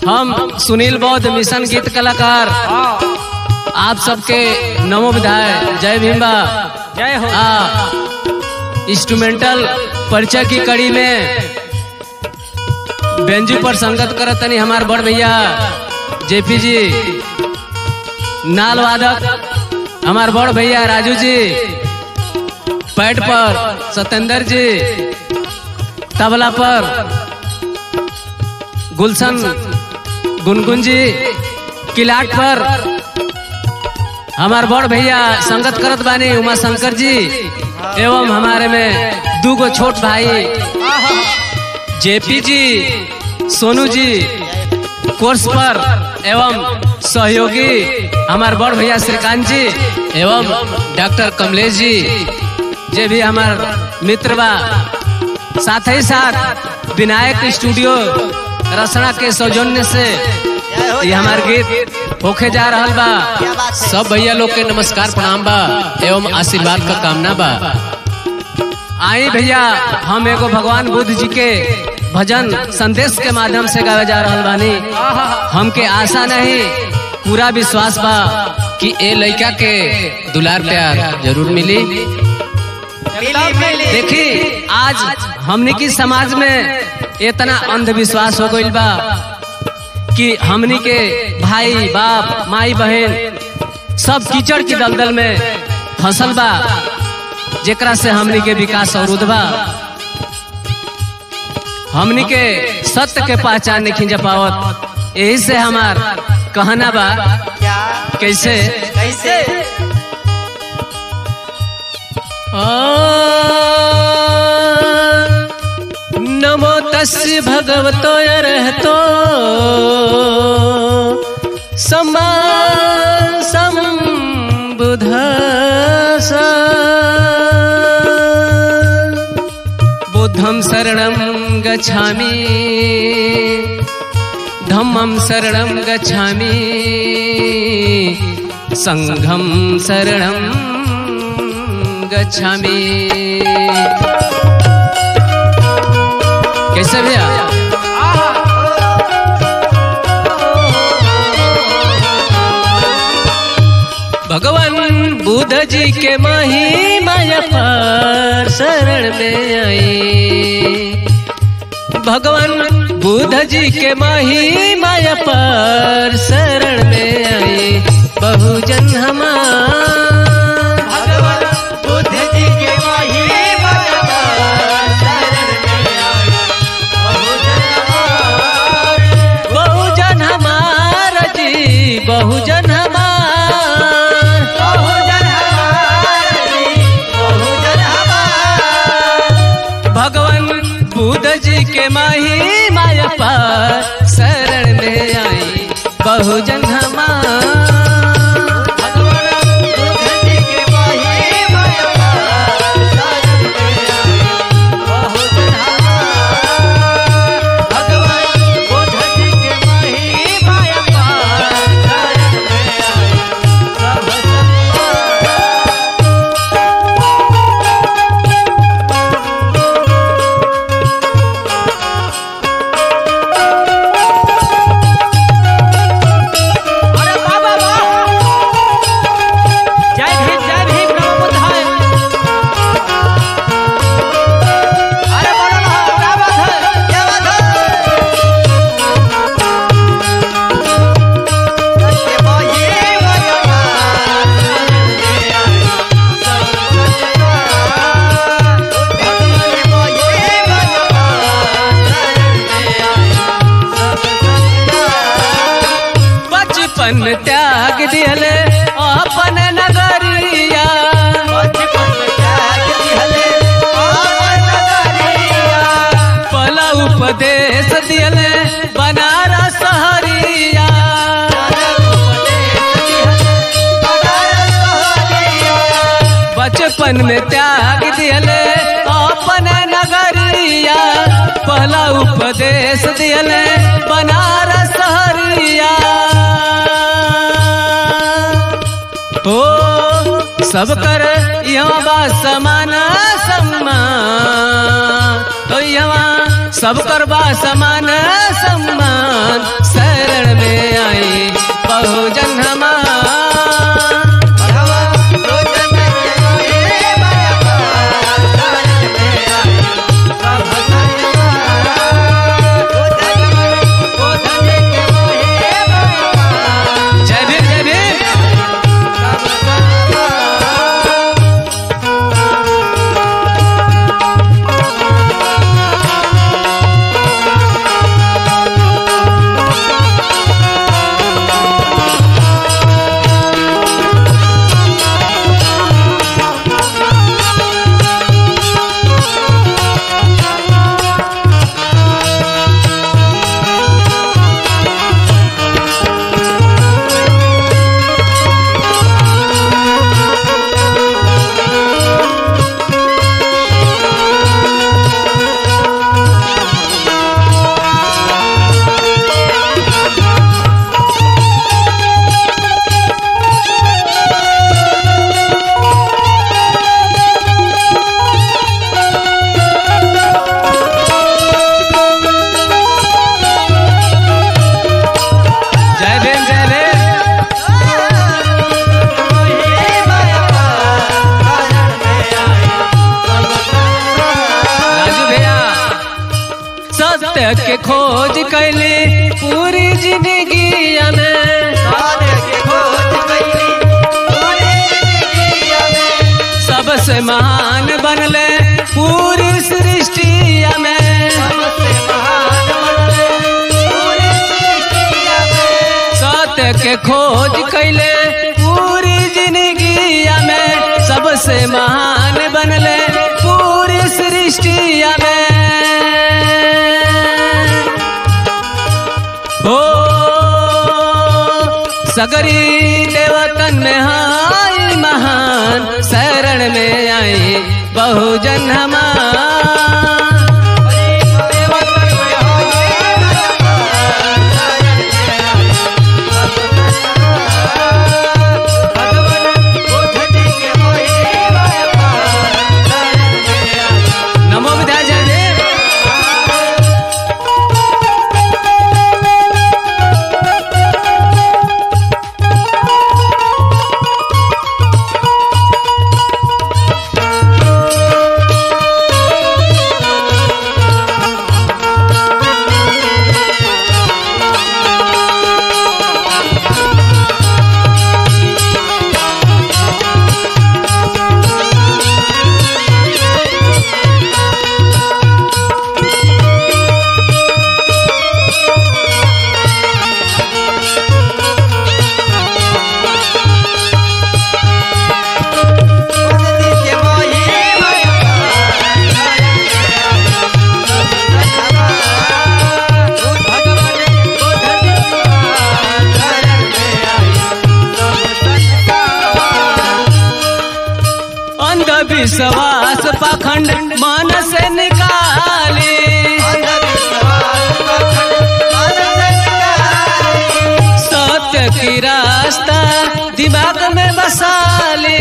हम सुनील बौद्ध मिशन गीत कलाकार आप सबके नमो विधाय जय भीमबा जय हो आ इंस्ट्रूमेंटल परिचय की कड़ी में बेंजू पर संगत करत तनी हमार बड़ भैया जेपी जी नाल वादक हमार बड़ भैया राजू जी पैड पर सत्येंद्र जी तबला पर गुलशन गुनगुन जी किलाट पर हमार बड़ भैया संगत करत बानी उमा शंकर जी एवं हमारे में दू गो छोट भाई जेपी जी सोनू जी कोर्स पर एवं सहयोगी हमार बड़ भैया श्रीकांत जी एवं डॉक्टर कमलेश जी जे भी हमार मित्र बा साथ ही साथ विनायक स्टूडियो रसना के सौजन्य से ये हमार गीत होके जा रहल बा सब भैया लोग के नमस्कार प्रणाम बा एवं आशीर्वाद का कामना बा आई भैया हम एगो भगवान बुद्ध जी के भजन संदेश के माध्यम से गावे जा रहल बानी हमके आशा नहीं पूरा विश्वास बा कि ए लड़का के दुलार प्यार जरूर मिली देखी आज हमने की समाज में इतना अंधविश्वास हो गईल बा कि हमनी के भाई बाप माई बहन सब कीचड़ की दलदल में फसल बा जेकरा से हमनी के विकास अवरुद्ध बा हमनी के सत्य के पहचान नहीं जा पावत यही से हमार कहना बा क्या कैसे कैसे नमो तस्य भगवतो अरहतो सम्मा सम्बुद्धस बुद्धं शरणं गच्छामि धम्मं शरणं गच्छामि संघं शरणं गच्छामि कैसे भैया भगवान बुद्ध जी के माही माया पर शरण में आई भगवान बुद्ध जी के माही माया पर शरण में आई बहुजन हमार भगवान बुद्ध जी के महिमा शरण में आए बहुजन हमार बहुजन हमार जी बहुजन हमार बहुजन हमार बहुजन हमार भगवान बुद्ध जी के माही माया पर शरण में आई बहुजन हमार भगवान बुद्ध जी के महिमा शरण में आए बहुजन हमार भगवान बुद्ध जी के महिमा शरण में आए बहुजन हमार अरे बाबा वाह जय भीम जय भीम नमो बुद्धाय अरे बोलो ना क्या बात है क्या बात है सत्य बोलिए बचपन त्याग दियले अपन नगरिया पला उपदेश दियले बनारस हरिया बचपन में त्याग दियले अपन नगरिया पहला उपदेश दियले बनारस हरिया ओ सब कर यहाँ बा समान सम्मान तो यहाँ सब करबा समान सम्मान शरण में आई बहुजन हमार जय भीम जय भीम जय भीम जय भीम राजू भैया सत्य के खोज कैले पूरी जिंदगी में सबसे महान बनले पूरी सृष्टि में सत्य के खोज कैले पूरी जिंदगी में सबसे महान बनले पूरी सृष्टि में हो सगरी देवतन में हाय महान शरण में आई बहुजन हमार नमो विद्या जय देव अंधविश्वास पाखंड मन से निकाले सत्य की रास्ता दिमाग में बसा ले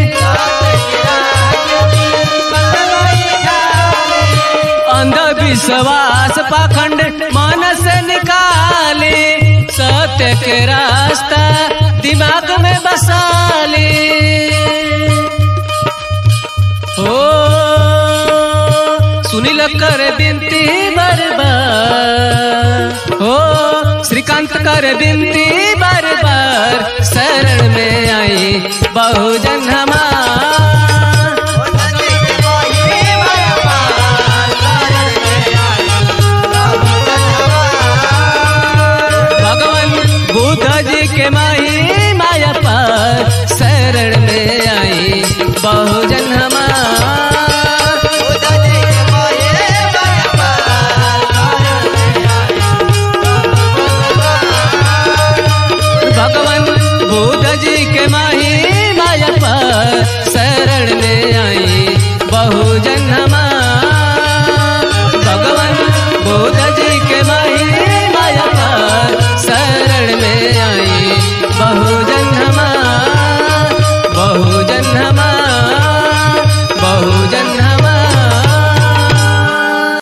अंधविश्वास पाखंड मन से निकाले सत्य के रास्ता दिमाग में बसा ले हो सुनील कर बिनती बरबार हो श्रीकांत कर बिनती बरबार शरण में आई बहुजन हमार भगवान बुद्ध जी के माही माया पर शरण में आई बहुजन हमार भगवान बुद्ध जी